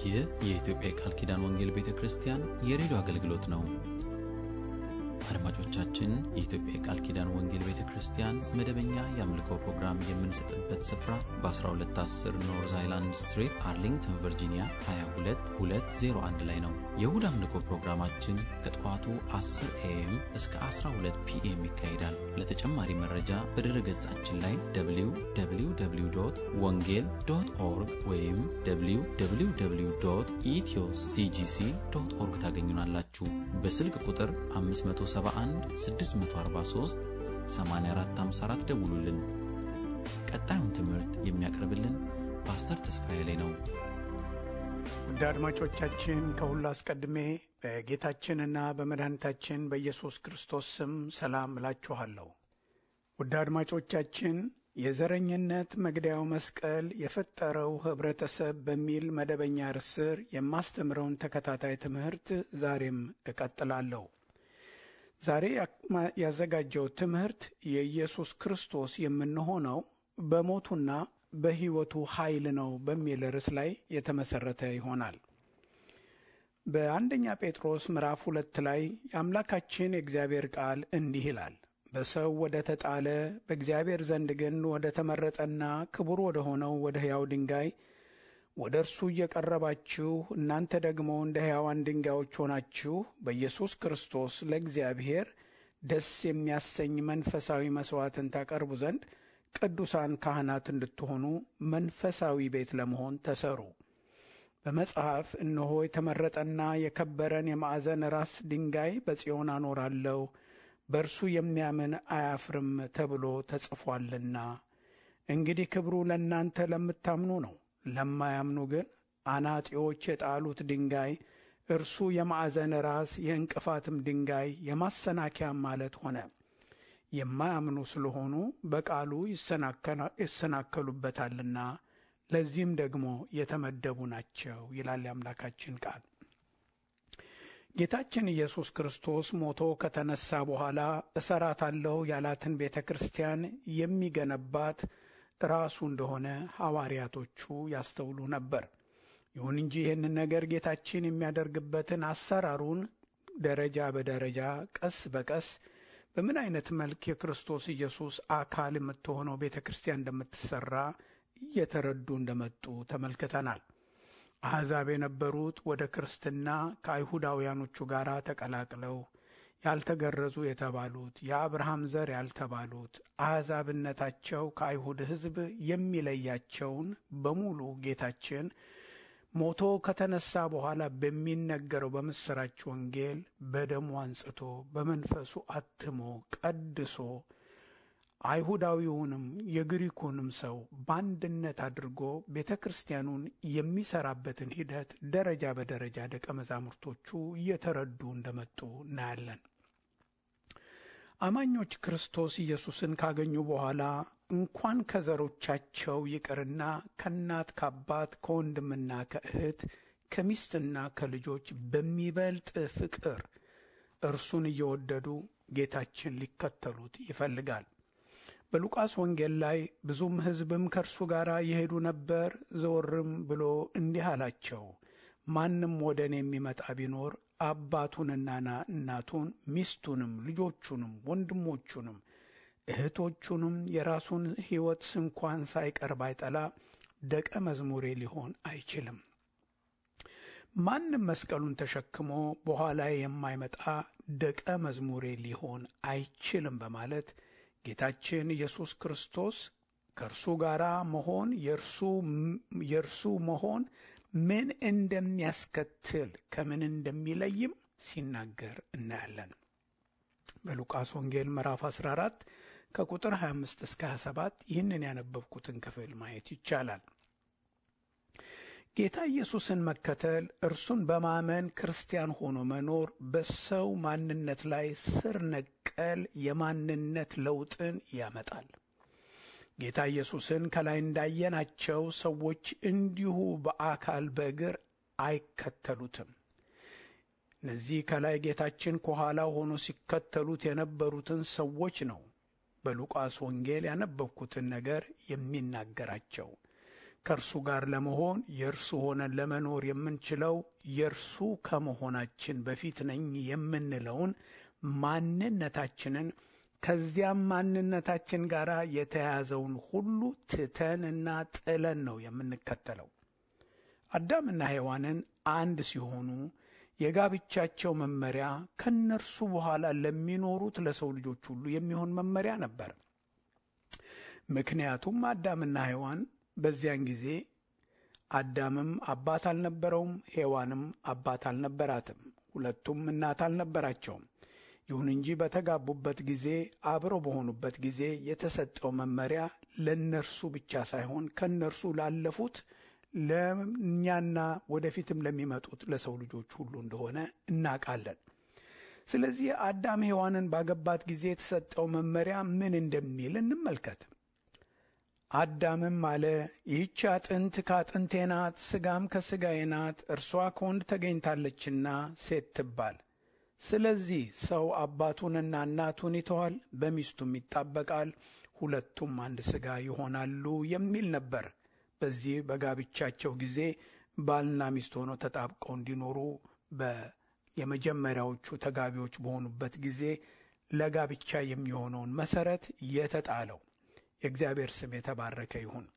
ይህ የኢትዮጵያ የቃል ኪዳን ወንጌል ቤተ ክርስቲያን የሬዲዮ አገልግሎት ነው። አድማጮቻችን፣ የኢትዮጵያ የቃል ኪዳን ወንጌል ቤተ ክርስቲያን መደበኛ የአምልኮ ፕሮግራም የምንሰጥበት ስፍራ በ1210 ኖርዝ አይላንድ ስትሪት አርሊንግተን ቨርጂኒያ 22201 ላይ ነው። የእሁድ አምልኮ ፕሮግራማችን ከጠዋቱ 10 ኤኤም እስከ 12 ፒኤም ይካሄዳል። ለተጨማሪ መረጃ በድረ ገጻችን ላይ www ወንጌል ዶት ኦርግ ወይም www ኢትዮ ሲጂሲ ዶት ኦርግ ታገኙናላችሁ። በስልክ ቁጥር 571 643 8454 ደውሉልን። ቀጣዩን ትምህርት የሚያቀርብልን ፓስተር ተስፋዬ ላይ ነው። ውድ አድማጮቻችን ከሁሉ አስቀድሜ በጌታችንና በመድኃኒታችን በኢየሱስ ክርስቶስ ስም ሰላም እላችኋለሁ። ውድ አድማጮቻችን የዘረኝነት መግደያው መስቀል የፈጠረው ኅብረተሰብ በሚል መደበኛ ርዕስ ስር የማስተምረውን ተከታታይ ትምህርት ዛሬም እቀጥላለሁ። ዛሬ ያዘጋጀው ትምህርት የኢየሱስ ክርስቶስ የምንሆነው በሞቱና በሕይወቱ ኃይል ነው በሚል ርዕስ ላይ የተመሠረተ ይሆናል። በአንደኛ ጴጥሮስ ምዕራፍ ሁለት ላይ የአምላካችን የእግዚአብሔር ቃል እንዲህ ይላል በሰው ወደ ተጣለ በእግዚአብሔር ዘንድ ግን ወደ ተመረጠና ክቡር ወደ ሆነው ወደ ሕያው ድንጋይ ወደ እርሱ እየቀረባችሁ እናንተ ደግሞ እንደ ሕያዋን ድንጋዮች ሆናችሁ በኢየሱስ ክርስቶስ ለእግዚአብሔር ደስ የሚያሰኝ መንፈሳዊ መሥዋዕትን ታቀርቡ ዘንድ ቅዱሳን ካህናት እንድትሆኑ መንፈሳዊ ቤት ለመሆን ተሰሩ። በመጽሐፍ እነሆ የተመረጠና የከበረን የማዕዘን ራስ ድንጋይ በጽዮን አኖራለሁ በእርሱ የሚያምን አያፍርም ተብሎ ተጽፏልና። እንግዲህ ክብሩ ለእናንተ ለምታምኑ ነው። ለማያምኑ ግን አናጢዎች የጣሉት ድንጋይ እርሱ የማዕዘን ራስ የእንቅፋትም ድንጋይ የማሰናከያም ማለት ሆነ። የማያምኑ ስለሆኑ በቃሉ ይሰናከሉበታልና ለዚህም ደግሞ የተመደቡ ናቸው ይላል የአምላካችን ቃል። ጌታችን ኢየሱስ ክርስቶስ ሞቶ ከተነሳ በኋላ እሰራታለሁ ያላትን ቤተ ክርስቲያን የሚገነባት ራሱ እንደሆነ ሐዋርያቶቹ ያስተውሉ ነበር። ይሁን እንጂ ይህንን ነገር ጌታችን የሚያደርግበትን አሰራሩን ደረጃ በደረጃ ቀስ በቀስ በምን አይነት መልክ የክርስቶስ ኢየሱስ አካል የምትሆነው ቤተ ክርስቲያን እንደምትሰራ እየተረዱ እንደመጡ ተመልክተናል። አሕዛብ የነበሩት ወደ ክርስትና ከአይሁዳውያኖቹ ጋር ተቀላቅለው ያልተገረዙ የተባሉት የአብርሃም ዘር ያልተባሉት አሕዛብነታቸው ከአይሁድ ሕዝብ የሚለያቸውን በሙሉ ጌታችን ሞቶ ከተነሳ በኋላ በሚነገረው በምሥራች ወንጌል በደሙ አንጽቶ በመንፈሱ አትሞ ቀድሶ አይሁዳዊውንም የግሪኩንም ሰው በአንድነት አድርጎ ቤተ ክርስቲያኑን የሚሰራበትን ሂደት ደረጃ በደረጃ ደቀ መዛሙርቶቹ እየተረዱ እንደመጡ እናያለን። አማኞች ክርስቶስ ኢየሱስን ካገኙ በኋላ እንኳን ከዘሮቻቸው ይቅርና ከእናት ከአባት ከወንድምና ከእህት ከሚስትና ከልጆች በሚበልጥ ፍቅር እርሱን እየወደዱ ጌታችን ሊከተሉት ይፈልጋል። በሉቃስ ወንጌል ላይ ብዙም ሕዝብም ከእርሱ ጋር የሄዱ ነበር። ዘወርም ብሎ እንዲህ አላቸው፣ ማንም ወደ እኔ የሚመጣ ቢኖር አባቱንና እናቱን ሚስቱንም ልጆቹንም ወንድሞቹንም እህቶቹንም የራሱን ሕይወት ስንኳን ሳይቀር ባይጠላ ደቀ መዝሙሬ ሊሆን አይችልም። ማንም መስቀሉን ተሸክሞ በኋላ የማይመጣ ደቀ መዝሙሬ ሊሆን አይችልም በማለት ጌታችን ኢየሱስ ክርስቶስ ከእርሱ ጋር መሆን የእርሱ መሆን ምን እንደሚያስከትል ከምን እንደሚለይም ሲናገር እናያለን። በሉቃስ ወንጌል ምዕራፍ 14 ከቁጥር 25 እስከ 27 ይህንን ያነበብኩትን ክፍል ማየት ይቻላል። ጌታ ኢየሱስን መከተል እርሱን በማመን ክርስቲያን ሆኖ መኖር በሰው ማንነት ላይ ስር ነቀል የማንነት ለውጥን ያመጣል። ጌታ ኢየሱስን ከላይ እንዳየናቸው ሰዎች እንዲሁ በአካል በእግር አይከተሉትም። እነዚህ ከላይ ጌታችን ከኋላ ሆኖ ሲከተሉት የነበሩትን ሰዎች ነው በሉቃስ ወንጌል ያነበብኩትን ነገር የሚናገራቸው። ከእርሱ ጋር ለመሆን የእርሱ ሆነን ለመኖር የምንችለው የእርሱ ከመሆናችን በፊት ነኝ የምንለውን ማንነታችንን ከዚያም ማንነታችን ጋር የተያያዘውን ሁሉ ትተንና ጥለን ነው የምንከተለው። አዳምና ሔዋንን አንድ ሲሆኑ የጋብቻቸው መመሪያ ከነርሱ በኋላ ለሚኖሩት ለሰው ልጆች ሁሉ የሚሆን መመሪያ ነበር። ምክንያቱም አዳምና ሔዋን በዚያን ጊዜ አዳምም አባት አልነበረውም፣ ሔዋንም አባት አልነበራትም። ሁለቱም እናት አልነበራቸውም። ይሁን እንጂ በተጋቡበት ጊዜ አብረው በሆኑበት ጊዜ የተሰጠው መመሪያ ለእነርሱ ብቻ ሳይሆን ከእነርሱ ላለፉት ለእኛና ወደፊትም ለሚመጡት ለሰው ልጆች ሁሉ እንደሆነ እናውቃለን። ስለዚህ አዳም ሔዋንን ባገባት ጊዜ የተሰጠው መመሪያ ምን እንደሚል እንመልከት። አዳምም አለ፣ ይህች አጥንት ከአጥንቴ ናት፣ ሥጋም ከሥጋዬ ናት፣ እርሷ ከወንድ ተገኝታለችና ሴት ትባል። ስለዚህ ሰው አባቱንና እናቱን ይተዋል፣ በሚስቱም ይጣበቃል፣ ሁለቱም አንድ ሥጋ ይሆናሉ የሚል ነበር። በዚህ በጋብቻቸው ጊዜ ባልና ሚስት ሆነው ተጣብቀው እንዲኖሩ የመጀመሪያዎቹ ተጋቢዎች በሆኑበት ጊዜ ለጋብቻ የሚሆነውን መሰረት የተጣለው የእግዚአብሔር ስም የተባረከ ይሁን።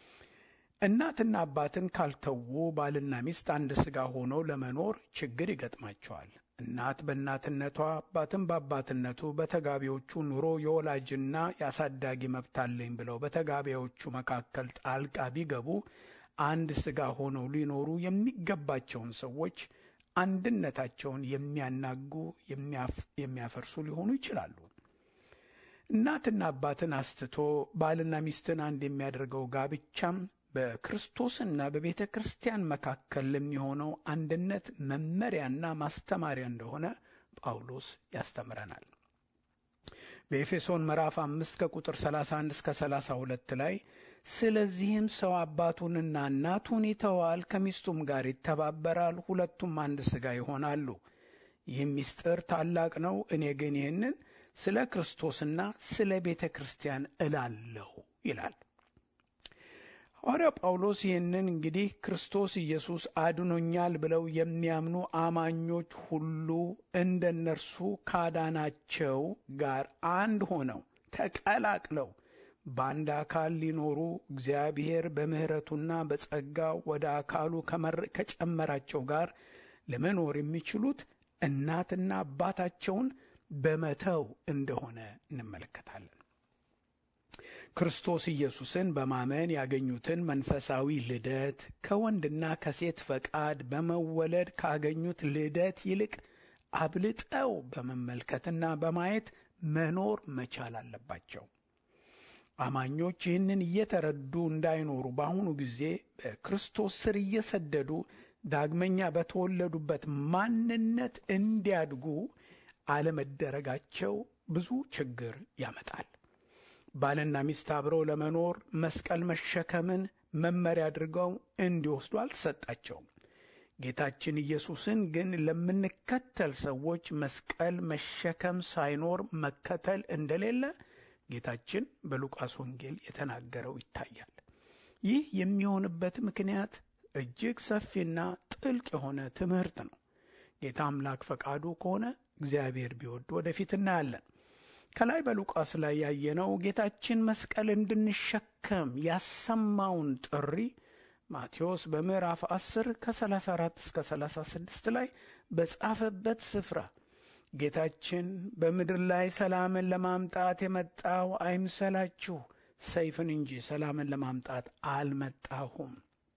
እናትና አባትን ካልተዉ ባልና ሚስት አንድ ሥጋ ሆነው ለመኖር ችግር ይገጥማቸዋል። እናት በእናትነቷ አባትም በአባትነቱ በተጋቢዎቹ ኑሮ የወላጅና የአሳዳጊ መብት አለኝ ብለው በተጋቢዎቹ መካከል ጣልቃ ቢገቡ አንድ ሥጋ ሆነው ሊኖሩ የሚገባቸውን ሰዎች አንድነታቸውን የሚያናጉ የሚያፈርሱ ሊሆኑ ይችላሉ። እናትና አባትን አስትቶ ባልና ሚስትን አንድ የሚያደርገው ጋብቻም በክርስቶስና በቤተ ክርስቲያን መካከል ለሚሆነው አንድነት መመሪያና ማስተማሪያ እንደሆነ ጳውሎስ ያስተምረናል። በኤፌሶን ምዕራፍ አምስት ከቁጥር 31 እስከ 32 ላይ ስለዚህም ሰው አባቱንና እናቱን ይተዋል፣ ከሚስቱም ጋር ይተባበራል፣ ሁለቱም አንድ ሥጋ ይሆናሉ። ይህም ምስጢር ታላቅ ነው። እኔ ግን ይህንን ስለ ክርስቶስና ስለ ቤተ ክርስቲያን እላለሁ ይላል ሐዋርያው ጳውሎስ። ይህንን እንግዲህ ክርስቶስ ኢየሱስ አድኖኛል ብለው የሚያምኑ አማኞች ሁሉ እንደ እነርሱ ካዳናቸው ጋር አንድ ሆነው ተቀላቅለው በአንድ አካል ሊኖሩ እግዚአብሔር በምሕረቱና በጸጋው ወደ አካሉ ከጨመራቸው ጋር ለመኖር የሚችሉት እናትና አባታቸውን በመተው እንደሆነ እንመለከታለን። ክርስቶስ ኢየሱስን በማመን ያገኙትን መንፈሳዊ ልደት ከወንድና ከሴት ፈቃድ በመወለድ ካገኙት ልደት ይልቅ አብልጠው በመመልከትና በማየት መኖር መቻል አለባቸው። አማኞች ይህንን እየተረዱ እንዳይኖሩ በአሁኑ ጊዜ በክርስቶስ ስር እየሰደዱ ዳግመኛ በተወለዱበት ማንነት እንዲያድጉ አለመደረጋቸው ብዙ ችግር ያመጣል። ባልና ሚስት አብረው ለመኖር መስቀል መሸከምን መመሪያ አድርገው እንዲወስዱ አልተሰጣቸውም። ጌታችን ኢየሱስን ግን ለምንከተል ሰዎች መስቀል መሸከም ሳይኖር መከተል እንደሌለ ጌታችን በሉቃስ ወንጌል የተናገረው ይታያል። ይህ የሚሆንበት ምክንያት እጅግ ሰፊና ጥልቅ የሆነ ትምህርት ነው። ጌታ አምላክ ፈቃዱ ከሆነ እግዚአብሔር ቢወድ ወደፊት እናያለን። ከላይ በሉቃስ ላይ ያየነው ጌታችን መስቀል እንድንሸከም ያሰማውን ጥሪ ማቴዎስ በምዕራፍ 10 ከ34 እስከ 36 ላይ በጻፈበት ስፍራ ጌታችን በምድር ላይ ሰላምን ለማምጣት የመጣው አይምሰላችሁ፣ ሰይፍን እንጂ ሰላምን ለማምጣት አልመጣሁም።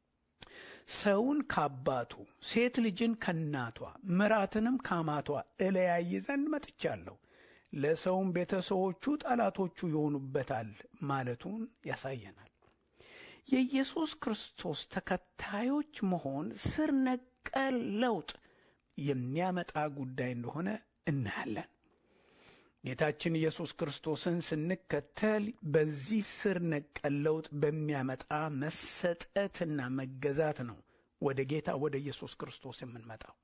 ሰውን ካባቱ ሴት ልጅን ከናቷ ምራትንም ካማቷ እለያይ ዘንድ መጥቻለሁ ለሰውም ቤተሰቦቹ ጠላቶቹ ይሆኑበታል ማለቱን ያሳየናል። የኢየሱስ ክርስቶስ ተከታዮች መሆን ስር ነቀል ለውጥ የሚያመጣ ጉዳይ እንደሆነ እናያለን። ጌታችን ኢየሱስ ክርስቶስን ስንከተል በዚህ ስር ነቀል ለውጥ በሚያመጣ መሰጠትና መገዛት ነው ወደ ጌታ ወደ ኢየሱስ ክርስቶስ የምንመጣው።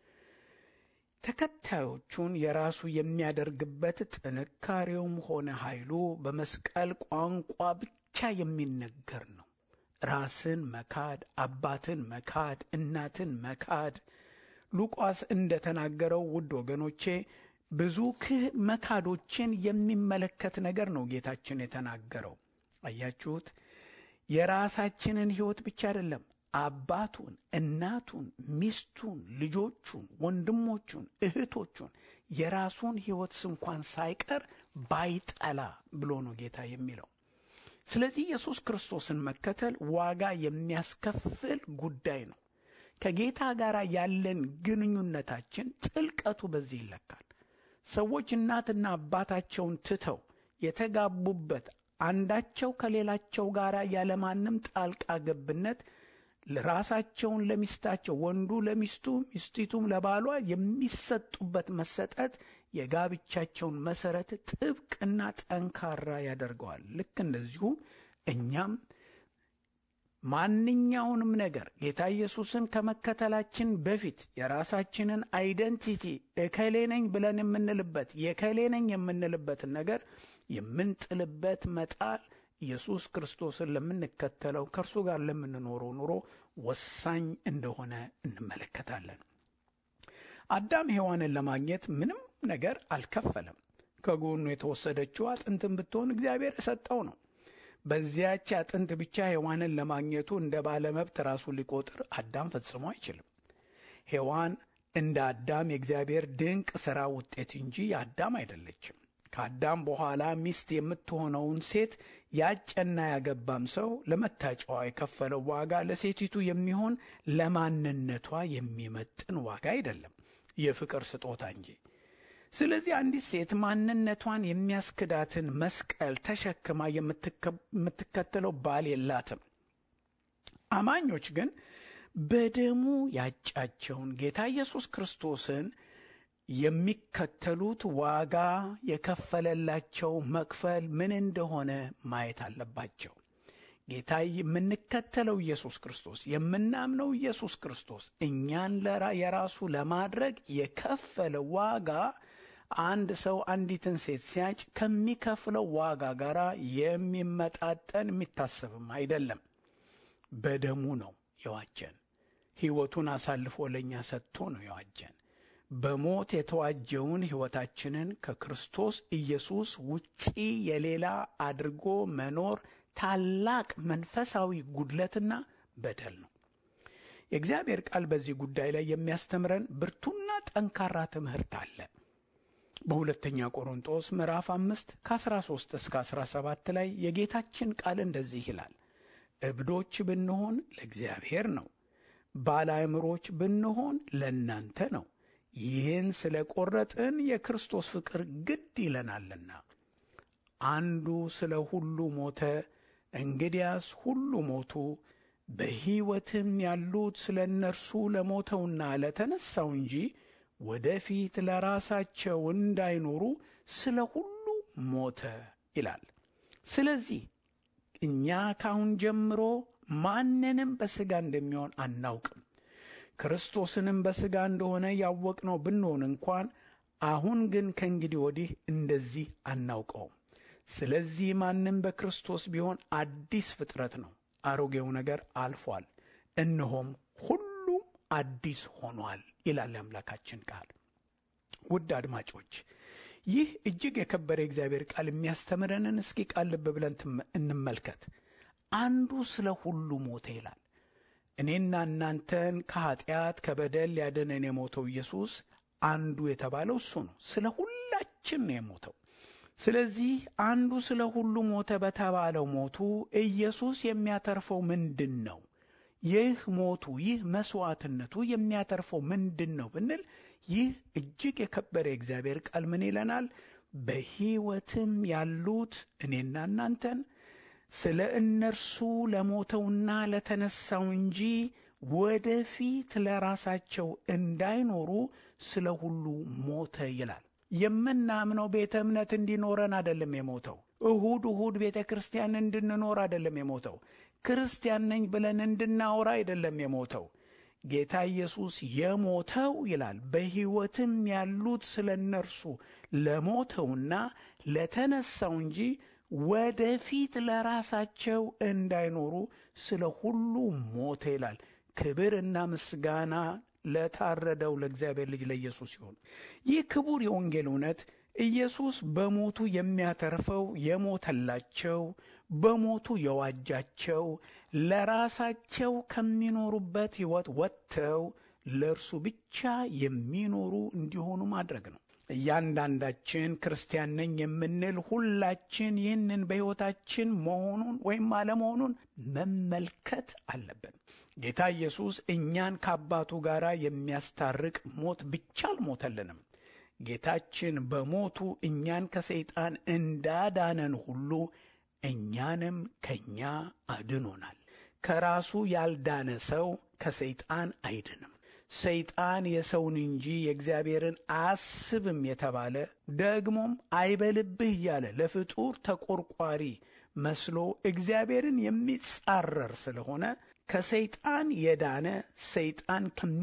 ተከታዮቹን የራሱ የሚያደርግበት ጥንካሬውም ሆነ ኃይሉ በመስቀል ቋንቋ ብቻ የሚነገር ነው። ራስን መካድ፣ አባትን መካድ፣ እናትን መካድ ሉቃስ እንደተናገረው ውድ ወገኖቼ ብዙ ክህ መካዶችን የሚመለከት ነገር ነው ጌታችን የተናገረው። አያችሁት? የራሳችንን ሕይወት ብቻ አይደለም አባቱን፣ እናቱን፣ ሚስቱን፣ ልጆቹን፣ ወንድሞቹን፣ እህቶቹን የራሱን ሕይወት እንኳን ሳይቀር ባይጠላ ብሎ ነው ጌታ የሚለው። ስለዚህ ኢየሱስ ክርስቶስን መከተል ዋጋ የሚያስከፍል ጉዳይ ነው። ከጌታ ጋር ያለን ግንኙነታችን ጥልቀቱ በዚህ ይለካል። ሰዎች እናትና አባታቸውን ትተው የተጋቡበት አንዳቸው ከሌላቸው ጋር ያለማንም ጣልቃ ገብነት ራሳቸውን ለሚስታቸው ወንዱ ለሚስቱ ሚስቲቱም ለባሏ የሚሰጡበት መሰጠት የጋብቻቸውን መሰረት ጥብቅና ጠንካራ ያደርገዋል። ልክ እንደዚሁ እኛም ማንኛውንም ነገር ጌታ ኢየሱስን ከመከተላችን በፊት የራሳችንን አይደንቲቲ እከሌ ነኝ ብለን የምንልበት የከሌ ነኝ የምንልበትን ነገር የምንጥልበት መጣል ኢየሱስ ክርስቶስን ለምንከተለው ከእርሱ ጋር ለምንኖረው ኑሮ ወሳኝ እንደሆነ እንመለከታለን። አዳም ሔዋንን ለማግኘት ምንም ነገር አልከፈለም። ከጎኑ የተወሰደችው አጥንትን ብትሆን እግዚአብሔር የሰጠው ነው። በዚያች አጥንት ብቻ ሔዋንን ለማግኘቱ እንደ ባለመብት ራሱን ሊቆጥር አዳም ፈጽሞ አይችልም። ሔዋን እንደ አዳም የእግዚአብሔር ድንቅ ሥራ ውጤት እንጂ የአዳም አይደለችም። ከአዳም በኋላ ሚስት የምትሆነውን ሴት ያጨና ያገባም ሰው ለመታጫዋ የከፈለው ዋጋ ለሴቲቱ የሚሆን ለማንነቷ የሚመጥን ዋጋ አይደለም፣ የፍቅር ስጦታ እንጂ። ስለዚህ አንዲት ሴት ማንነቷን የሚያስክዳትን መስቀል ተሸክማ የምትከተለው ባል የላትም። አማኞች ግን በደሙ ያጫቸውን ጌታ ኢየሱስ ክርስቶስን የሚከተሉት ዋጋ የከፈለላቸው መክፈል ምን እንደሆነ ማየት አለባቸው። ጌታ የምንከተለው ኢየሱስ ክርስቶስ የምናምነው ኢየሱስ ክርስቶስ እኛን የራሱ ለማድረግ የከፈለ ዋጋ አንድ ሰው አንዲትን ሴት ሲያጭ ከሚከፍለው ዋጋ ጋር የሚመጣጠን የሚታሰብም አይደለም። በደሙ ነው የዋጀን። ሕይወቱን አሳልፎ ለእኛ ሰጥቶ ነው የዋጀን። በሞት የተዋጀውን ሕይወታችንን ከክርስቶስ ኢየሱስ ውጪ የሌላ አድርጎ መኖር ታላቅ መንፈሳዊ ጉድለትና በደል ነው። የእግዚአብሔር ቃል በዚህ ጉዳይ ላይ የሚያስተምረን ብርቱና ጠንካራ ትምህርት አለ። በሁለተኛ ቆሮንጦስ ምዕራፍ አምስት ከ13 እስከ 17 ላይ የጌታችን ቃል እንደዚህ ይላል። እብዶች ብንሆን ለእግዚአብሔር ነው፣ ባለአእምሮች ብንሆን ለእናንተ ነው። ይህን ስለ ቆረጥን የክርስቶስ ፍቅር ግድ ይለናልና። አንዱ ስለ ሁሉ ሞተ፣ እንግዲያስ ሁሉ ሞቱ። በሕይወትም ያሉት ስለ እነርሱ ለሞተውና ለተነሣው እንጂ ወደፊት ለራሳቸው እንዳይኖሩ ስለ ሁሉ ሞተ ይላል። ስለዚህ እኛ ካሁን ጀምሮ ማንንም በሥጋ እንደሚሆን አናውቅም። ክርስቶስንም በሥጋ እንደሆነ ያወቅነው ብንሆን እንኳን አሁን ግን ከእንግዲህ ወዲህ እንደዚህ አናውቀውም። ስለዚህ ማንም በክርስቶስ ቢሆን አዲስ ፍጥረት ነው፣ አሮጌው ነገር አልፏል፣ እነሆም ሁሉም አዲስ ሆኗል ይላል የአምላካችን ቃል። ውድ አድማጮች ይህ እጅግ የከበረ የእግዚአብሔር ቃል የሚያስተምረንን እስኪ ቃል ልብ ብለን እንመልከት። አንዱ ስለ ሁሉ ሞተ ይላል። እኔና እናንተን ከኀጢአት ከበደል ሊያድነን የሞተው ኢየሱስ አንዱ የተባለው እሱ ነው። ስለ ሁላችን ነው የሞተው። ስለዚህ አንዱ ስለ ሁሉ ሞተ በተባለው ሞቱ ኢየሱስ የሚያተርፈው ምንድን ነው? ይህ ሞቱ ይህ መሥዋዕትነቱ የሚያተርፈው ምንድን ነው ብንል ይህ እጅግ የከበረ የእግዚአብሔር ቃል ምን ይለናል? በሕይወትም ያሉት እኔና እናንተን ስለ እነርሱ ለሞተውና ለተነሳው እንጂ ወደፊት ለራሳቸው እንዳይኖሩ ስለ ሁሉ ሞተ ይላል። የምናምነው ቤተ እምነት እንዲኖረን አይደለም የሞተው። እሁድ እሁድ ቤተ ክርስቲያን እንድንኖር አይደለም የሞተው። ክርስቲያን ነኝ ብለን እንድናወራ አይደለም የሞተው። ጌታ ኢየሱስ የሞተው ይላል በሕይወትም ያሉት ስለ እነርሱ ለሞተውና ለተነሳው እንጂ ወደፊት ለራሳቸው እንዳይኖሩ ስለ ሁሉ ሞተ ይላል። ክብርና ምስጋና ለታረደው ለእግዚአብሔር ልጅ ለኢየሱስ ይሁን። ይህ ክቡር የወንጌል እውነት ኢየሱስ በሞቱ የሚያተርፈው የሞተላቸው በሞቱ የዋጃቸው ለራሳቸው ከሚኖሩበት ሕይወት ወጥተው ለእርሱ ብቻ የሚኖሩ እንዲሆኑ ማድረግ ነው። እያንዳንዳችን ክርስቲያን ነኝ የምንል ሁላችን ይህንን በሕይወታችን መሆኑን ወይም አለመሆኑን መመልከት አለብን። ጌታ ኢየሱስ እኛን ከአባቱ ጋር የሚያስታርቅ ሞት ብቻ አልሞተልንም። ጌታችን በሞቱ እኛን ከሰይጣን እንዳዳነን ሁሉ እኛንም ከእኛ አድኖናል። ከራሱ ያልዳነ ሰው ከሰይጣን አይድንም። ሰይጣን የሰውን እንጂ የእግዚአብሔርን አያስብም የተባለ ደግሞም አይበልብህ እያለ ለፍጡር ተቆርቋሪ መስሎ እግዚአብሔርን የሚጻረር ስለሆነ ከሰይጣን የዳነ ሰይጣን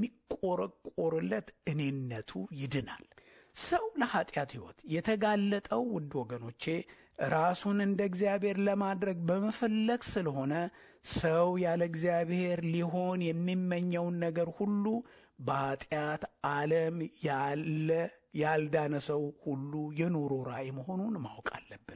ከሚቆረቆርለት እኔነቱ ይድናል። ሰው ለኀጢአት ሕይወት የተጋለጠው ውድ ወገኖቼ ራሱን እንደ እግዚአብሔር ለማድረግ በመፈለግ ስለሆነ ሰው ያለ እግዚአብሔር ሊሆን የሚመኘውን ነገር ሁሉ በኀጢአት ዓለም ያለ ያልዳነ ሰው ሁሉ የኑሮ ራእይ መሆኑን ማወቅ አለብን።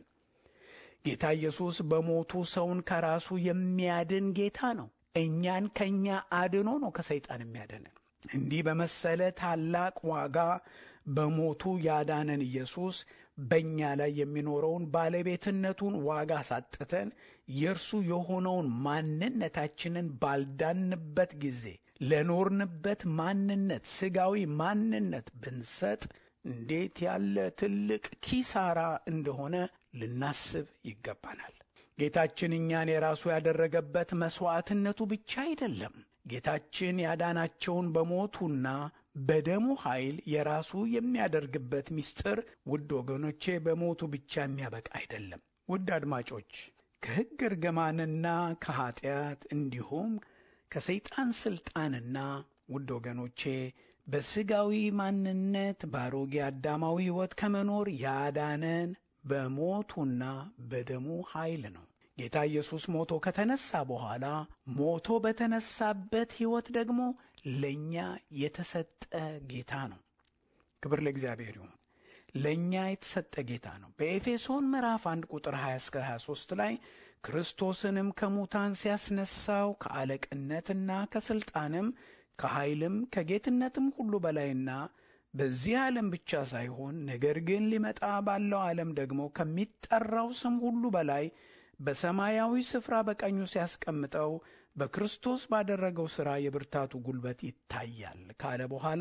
ጌታ ኢየሱስ በሞቱ ሰውን ከራሱ የሚያድን ጌታ ነው። እኛን ከእኛ አድኖ ነው ከሰይጣን የሚያድንን። እንዲህ በመሰለ ታላቅ ዋጋ በሞቱ ያዳነን ኢየሱስ በእኛ ላይ የሚኖረውን ባለቤትነቱን ዋጋ ሳጥተን የእርሱ የሆነውን ማንነታችንን ባልዳንበት ጊዜ ለኖርንበት ማንነት ሥጋዊ ማንነት ብንሰጥ እንዴት ያለ ትልቅ ኪሳራ እንደሆነ ልናስብ ይገባናል። ጌታችን እኛን የራሱ ያደረገበት መሥዋዕትነቱ ብቻ አይደለም። ጌታችን ያዳናቸውን በሞቱና በደሙ ኃይል የራሱ የሚያደርግበት ምስጢር ውድ ወገኖቼ በሞቱ ብቻ የሚያበቃ አይደለም። ውድ አድማጮች ከሕግ እርግማንና ከኀጢአት እንዲሁም ከሰይጣን ሥልጣንና ውድ ወገኖቼ በሥጋዊ ማንነት በአሮጌ አዳማዊ ሕይወት ከመኖር ያዳነን በሞቱና በደሙ ኃይል ነው። ጌታ ኢየሱስ ሞቶ ከተነሳ በኋላ ሞቶ በተነሳበት ሕይወት ደግሞ ለእኛ የተሰጠ ጌታ ነው። ክብር ለእግዚአብሔር ይሁን። ለእኛ የተሰጠ ጌታ ነው። በኤፌሶን ምዕራፍ 1 ቁጥር 20 እስከ 23 ላይ ክርስቶስንም ከሙታን ሲያስነሳው ከአለቅነትና ከሥልጣንም ከኃይልም ከጌትነትም ሁሉ በላይና በዚህ ዓለም ብቻ ሳይሆን ነገር ግን ሊመጣ ባለው ዓለም ደግሞ ከሚጠራው ስም ሁሉ በላይ በሰማያዊ ስፍራ በቀኙ ሲያስቀምጠው በክርስቶስ ባደረገው ሥራ የብርታቱ ጉልበት ይታያል ካለ በኋላ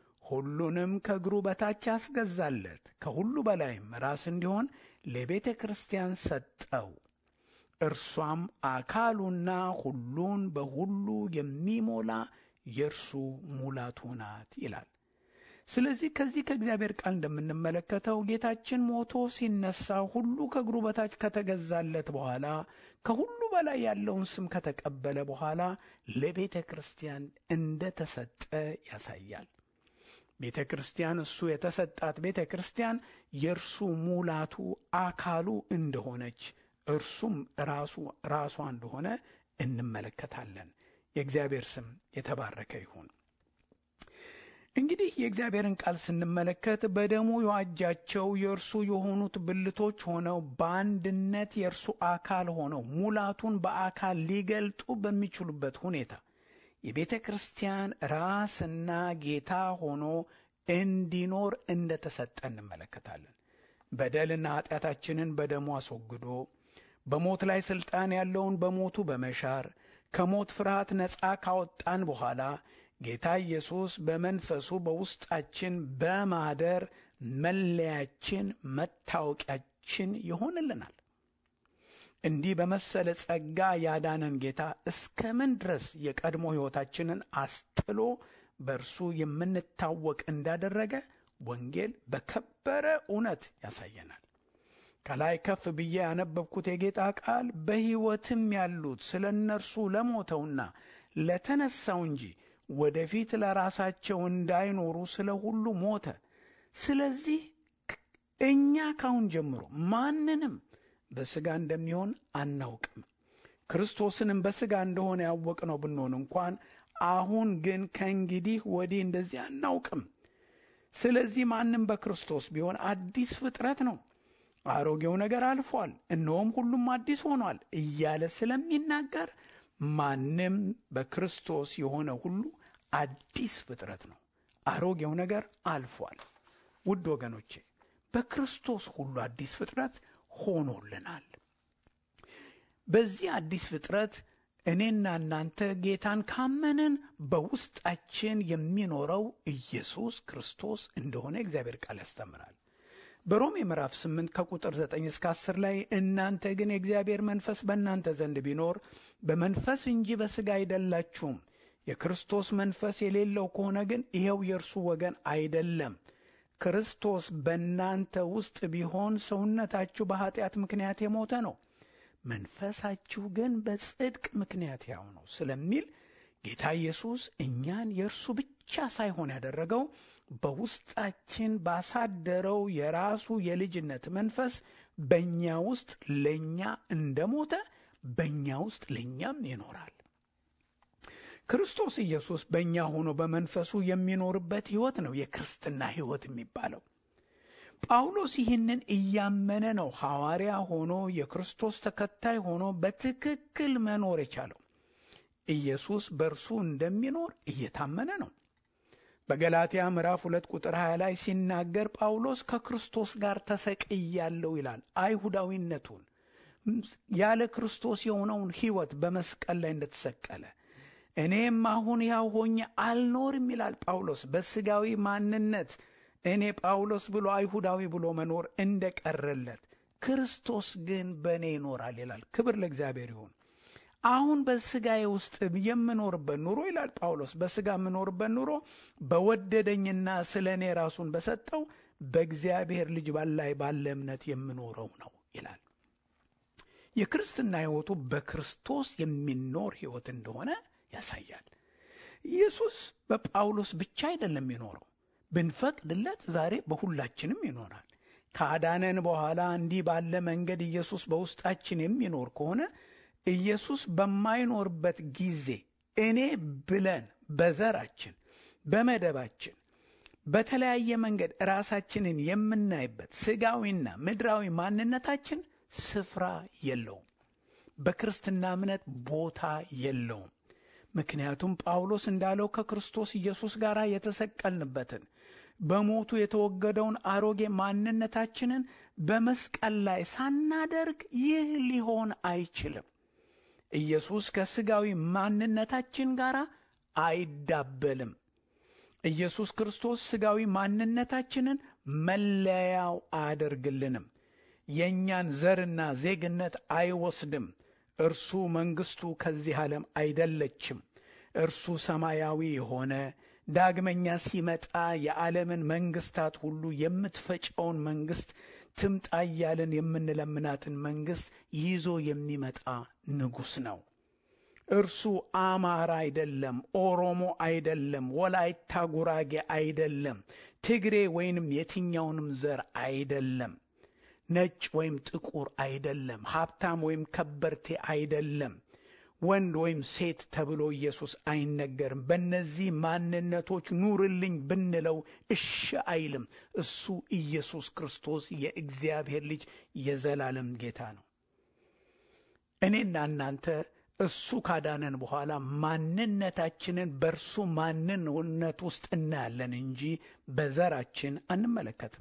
ሁሉንም ከእግሩ በታች ያስገዛለት ከሁሉ በላይም ራስ እንዲሆን ለቤተ ክርስቲያን ሰጠው። እርሷም አካሉና ሁሉን በሁሉ የሚሞላ የእርሱ ሙላቱ ናት ይላል። ስለዚህ ከዚህ ከእግዚአብሔር ቃል እንደምንመለከተው ጌታችን ሞቶ ሲነሳ ሁሉ ከእግሩ በታች ከተገዛለት በኋላ ከሁሉ በላይ ያለውን ስም ከተቀበለ በኋላ ለቤተ ክርስቲያን እንደተሰጠ ያሳያል። ቤተ ክርስቲያን እሱ የተሰጣት ቤተ ክርስቲያን የእርሱ ሙላቱ አካሉ እንደሆነች እርሱም ራሱ ራሷ እንደሆነ እንመለከታለን። የእግዚአብሔር ስም የተባረከ ይሁን። እንግዲህ የእግዚአብሔርን ቃል ስንመለከት በደሙ የዋጃቸው የእርሱ የሆኑት ብልቶች ሆነው በአንድነት የእርሱ አካል ሆነው ሙላቱን በአካል ሊገልጡ በሚችሉበት ሁኔታ የቤተ ክርስቲያን ራስና ጌታ ሆኖ እንዲኖር እንደተሰጠ እንመለከታለን። በደልና ኃጢአታችንን በደሙ አስወግዶ በሞት ላይ ሥልጣን ያለውን በሞቱ በመሻር ከሞት ፍርሃት ነፃ ካወጣን በኋላ ጌታ ኢየሱስ በመንፈሱ በውስጣችን በማደር መለያችን፣ መታወቂያችን ይሆንልናል። እንዲህ በመሰለ ጸጋ ያዳነን ጌታ እስከ ምን ድረስ የቀድሞ ሕይወታችንን አስጥሎ በእርሱ የምንታወቅ እንዳደረገ ወንጌል በከበረ እውነት ያሳየናል። ከላይ ከፍ ብዬ ያነበብኩት የጌታ ቃል በሕይወትም ያሉት ስለ እነርሱ ለሞተውና ለተነሳው እንጂ ወደፊት ለራሳቸው እንዳይኖሩ ስለ ሁሉ ሞተ። ስለዚህ እኛ ካሁን ጀምሮ ማንንም በሥጋ እንደሚሆን አናውቅም። ክርስቶስንም በሥጋ እንደሆነ ያወቅነው ብንሆን እንኳን አሁን ግን ከእንግዲህ ወዲህ እንደዚህ አናውቅም። ስለዚህ ማንም በክርስቶስ ቢሆን አዲስ ፍጥረት ነው፣ አሮጌው ነገር አልፏል፣ እነሆም ሁሉም አዲስ ሆኗል እያለ ስለሚናገር ማንም በክርስቶስ የሆነ ሁሉ አዲስ ፍጥረት ነው፣ አሮጌው ነገር አልፏል። ውድ ወገኖቼ በክርስቶስ ሁሉ አዲስ ፍጥረት ሆኖልናል። በዚህ አዲስ ፍጥረት እኔና እናንተ ጌታን ካመንን በውስጣችን የሚኖረው ኢየሱስ ክርስቶስ እንደሆነ እግዚአብሔር ቃል ያስተምራል። በሮሜ ምዕራፍ 8 ከቁጥር 9 እስከ 10 ላይ እናንተ ግን የእግዚአብሔር መንፈስ በእናንተ ዘንድ ቢኖር በመንፈስ እንጂ በሥጋ አይደላችሁም። የክርስቶስ መንፈስ የሌለው ከሆነ ግን ይኸው የእርሱ ወገን አይደለም። ክርስቶስ በእናንተ ውስጥ ቢሆን ሰውነታችሁ በኀጢአት ምክንያት የሞተ ነው መንፈሳችሁ ግን በጽድቅ ምክንያት ያው ነው ስለሚል ጌታ ኢየሱስ እኛን የእርሱ ብቻ ሳይሆን ያደረገው በውስጣችን ባሳደረው የራሱ የልጅነት መንፈስ በእኛ ውስጥ ለእኛ እንደሞተ በእኛ ውስጥ ለእኛም ይኖራል። ክርስቶስ ኢየሱስ በእኛ ሆኖ በመንፈሱ የሚኖርበት ሕይወት ነው የክርስትና ሕይወት የሚባለው። ጳውሎስ ይህንን እያመነ ነው ሐዋርያ ሆኖ የክርስቶስ ተከታይ ሆኖ በትክክል መኖር የቻለው። ኢየሱስ በእርሱ እንደሚኖር እየታመነ ነው። በገላትያ ምዕራፍ ሁለት ቁጥር 20 ላይ ሲናገር ጳውሎስ ከክርስቶስ ጋር ተሰቅያለሁ ይላል። አይሁዳዊነቱን ያለ ክርስቶስ የሆነውን ሕይወት በመስቀል ላይ እንደተሰቀለ እኔም አሁን ያው ሆኜ አልኖርም ይላል ጳውሎስ በሥጋዊ ማንነት እኔ ጳውሎስ ብሎ አይሁዳዊ ብሎ መኖር እንደቀረለት ክርስቶስ ግን በእኔ ይኖራል ይላል። ክብር ለእግዚአብሔር ይሁን። አሁን በሥጋዬ ውስጥ የምኖርበት ኑሮ ይላል ጳውሎስ፣ በሥጋ የምኖርበት ኑሮ በወደደኝና ስለ እኔ ራሱን በሰጠው በእግዚአብሔር ልጅ ላይ ባለ እምነት የምኖረው ነው ይላል። የክርስትና ሕይወቱ በክርስቶስ የሚኖር ሕይወት እንደሆነ ያሳያል። ኢየሱስ በጳውሎስ ብቻ አይደለም የኖረው ብንፈቅድለት ዛሬ በሁላችንም ይኖራል። ካዳነን በኋላ እንዲህ ባለ መንገድ ኢየሱስ በውስጣችን የሚኖር ከሆነ ኢየሱስ በማይኖርበት ጊዜ እኔ ብለን በዘራችን፣ በመደባችን፣ በተለያየ መንገድ ራሳችንን የምናይበት ሥጋዊና ምድራዊ ማንነታችን ስፍራ የለውም። በክርስትና እምነት ቦታ የለውም። ምክንያቱም ጳውሎስ እንዳለው ከክርስቶስ ኢየሱስ ጋር የተሰቀልንበትን በሞቱ የተወገደውን አሮጌ ማንነታችንን በመስቀል ላይ ሳናደርግ ይህ ሊሆን አይችልም። ኢየሱስ ከሥጋዊ ማንነታችን ጋር አይዳበልም። ኢየሱስ ክርስቶስ ሥጋዊ ማንነታችንን መለያው አያደርግልንም። የእኛን ዘርና ዜግነት አይወስድም። እርሱ መንግሥቱ ከዚህ ዓለም አይደለችም። እርሱ ሰማያዊ የሆነ ዳግመኛ ሲመጣ የዓለምን መንግሥታት ሁሉ የምትፈጨውን መንግሥት ትምጣ እያልን የምንለምናትን መንግሥት ይዞ የሚመጣ ንጉሥ ነው። እርሱ አማራ አይደለም፣ ኦሮሞ አይደለም፣ ወላይታ ጉራጌ አይደለም፣ ትግሬ ወይንም የትኛውንም ዘር አይደለም። ነጭ ወይም ጥቁር አይደለም። ሀብታም ወይም ከበርቴ አይደለም። ወንድ ወይም ሴት ተብሎ ኢየሱስ አይነገርም። በእነዚህ ማንነቶች ኑርልኝ ብንለው እሺ አይልም። እሱ ኢየሱስ ክርስቶስ የእግዚአብሔር ልጅ የዘላለም ጌታ ነው። እኔና እናንተ እሱ ካዳነን በኋላ ማንነታችንን በእርሱ ማንነት ውስጥ እናያለን እንጂ በዘራችን አንመለከትም።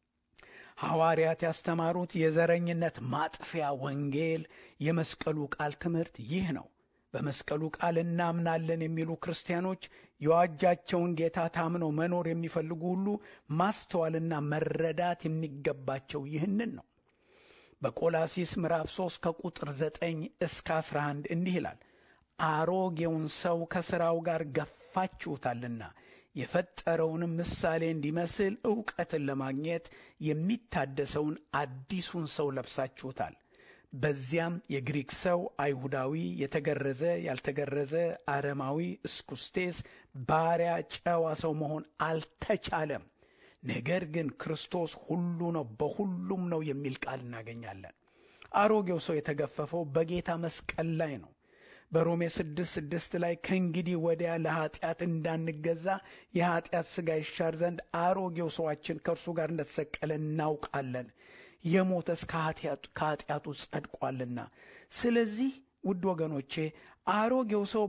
ሐዋርያት ያስተማሩት የዘረኝነት ማጥፊያ ወንጌል የመስቀሉ ቃል ትምህርት ይህ ነው። በመስቀሉ ቃል እናምናለን የሚሉ ክርስቲያኖች የዋጃቸውን ጌታ ታምነው መኖር የሚፈልጉ ሁሉ ማስተዋልና መረዳት የሚገባቸው ይህንን ነው። በቆላሲስ ምዕራፍ 3 ከቁጥር 9 እስከ 11 እንዲህ ይላል፣ አሮጌውን ሰው ከሥራው ጋር ገፋችሁታልና የፈጠረውንም ምሳሌ እንዲመስል ዕውቀትን ለማግኘት የሚታደሰውን አዲሱን ሰው ለብሳችሁታል። በዚያም የግሪክ ሰው፣ አይሁዳዊ፣ የተገረዘ፣ ያልተገረዘ፣ አረማዊ፣ እስኩስቴስ፣ ባሪያ፣ ጨዋ ሰው መሆን አልተቻለም። ነገር ግን ክርስቶስ ሁሉ ነው፣ በሁሉም ነው የሚል ቃል እናገኛለን። አሮጌው ሰው የተገፈፈው በጌታ መስቀል ላይ ነው። በሮሜ ስድስት ስድስት ላይ ከእንግዲህ ወዲያ ለኃጢአት እንዳንገዛ የኃጢአት ሥጋ ይሻር ዘንድ አሮጌው ሰዋችን ከእርሱ ጋር እንደተሰቀለ እናውቃለን፣ የሞተስ ከኃጢአቱ ጸድቋልና። ስለዚህ ውድ ወገኖቼ አሮጌው ሰው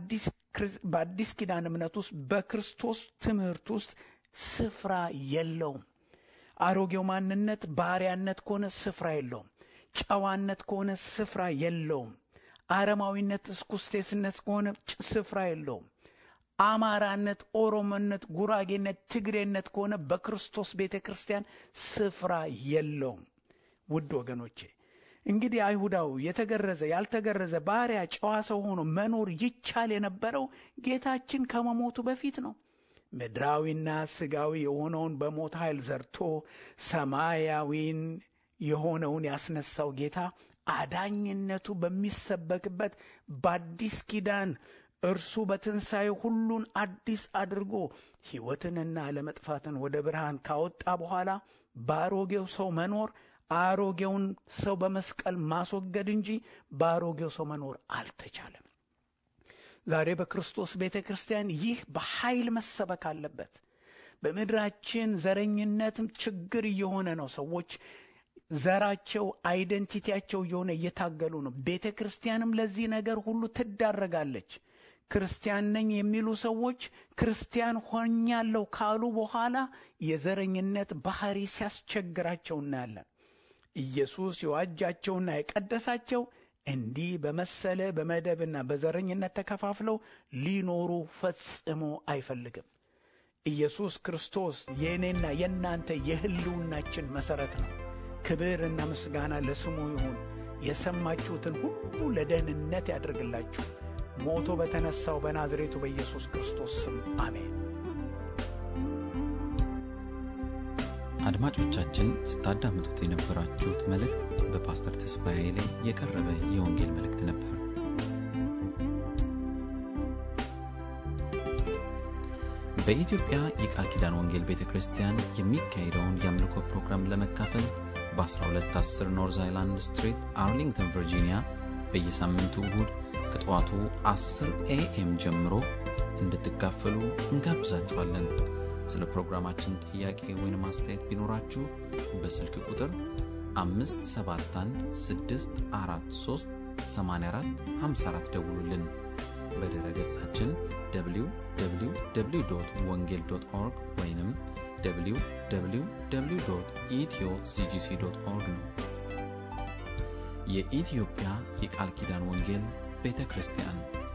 በአዲስ ኪዳን እምነት ውስጥ በክርስቶስ ትምህርት ውስጥ ስፍራ የለውም። አሮጌው ማንነት ባሪያነት ከሆነ ስፍራ የለውም። ጨዋነት ከሆነ ስፍራ የለውም። አረማዊነት፣ እስኩስቴስነት ከሆነ ስፍራ የለውም። አማራነት፣ ኦሮሞነት፣ ጉራጌነት፣ ትግሬነት ከሆነ በክርስቶስ ቤተ ክርስቲያን ስፍራ የለውም። ውድ ወገኖቼ እንግዲህ አይሁዳዊ የተገረዘ ያልተገረዘ ባሪያ ጨዋ ሰው ሆኖ መኖር ይቻል የነበረው ጌታችን ከመሞቱ በፊት ነው። ምድራዊና ስጋዊ የሆነውን በሞት ኃይል ዘርቶ ሰማያዊን የሆነውን ያስነሳው ጌታ አዳኝነቱ በሚሰበክበት በአዲስ ኪዳን እርሱ በትንሣኤ ሁሉን አዲስ አድርጎ ሕይወትንና ለመጥፋትን ወደ ብርሃን ካወጣ በኋላ በአሮጌው ሰው መኖር አሮጌውን ሰው በመስቀል ማስወገድ እንጂ በአሮጌው ሰው መኖር አልተቻለም። ዛሬ በክርስቶስ ቤተ ክርስቲያን ይህ በኃይል መሰበክ አለበት። በምድራችን ዘረኝነትም ችግር እየሆነ ነው። ሰዎች ዘራቸው አይደንቲቲያቸው እየሆነ እየታገሉ ነው። ቤተ ክርስቲያንም ለዚህ ነገር ሁሉ ትዳረጋለች። ክርስቲያን ነኝ የሚሉ ሰዎች ክርስቲያን ሆኛለሁ ካሉ በኋላ የዘረኝነት ባህሪ ሲያስቸግራቸው እናያለን። ኢየሱስ የዋጃቸውና የቀደሳቸው እንዲህ በመሰለ በመደብና በዘረኝነት ተከፋፍለው ሊኖሩ ፈጽሞ አይፈልግም። ኢየሱስ ክርስቶስ የእኔና የእናንተ የሕልውናችን መሠረት ነው። ክብርና ምስጋና ለስሙ ይሁን። የሰማችሁትን ሁሉ ለደህንነት ያደርግላችሁ። ሞቶ በተነሳው በናዝሬቱ በኢየሱስ ክርስቶስ ስም አሜን። አድማጮቻችን ስታዳምጡት የነበራችሁት መልእክት በፓስተር ተስፋዬ ላይ የቀረበ የወንጌል መልእክት ነበር። በኢትዮጵያ የቃል ኪዳን ወንጌል ቤተ ክርስቲያን የሚካሄደውን የአምልኮ ፕሮግራም ለመካፈል በ1210 ኖርዝ አይላንድ ስትሪት አርሊንግተን ቨርጂኒያ በየሳምንቱ እሁድ ከጠዋቱ 10 ኤኤም ጀምሮ እንድትካፈሉ እንጋብዛችኋለን። ስለ ፕሮግራማችን ጥያቄ ወይም አስተያየት ቢኖራችሁ በስልክ ቁጥር 571 ደውሉልን። በድረ ገጻችን www ወንጌል ኦርግ ወይም www ኢትዮ ሲጂሲ ኦርግ ነው። የኢትዮጵያ የቃል ኪዳን ወንጌል ቤተ ክርስቲያን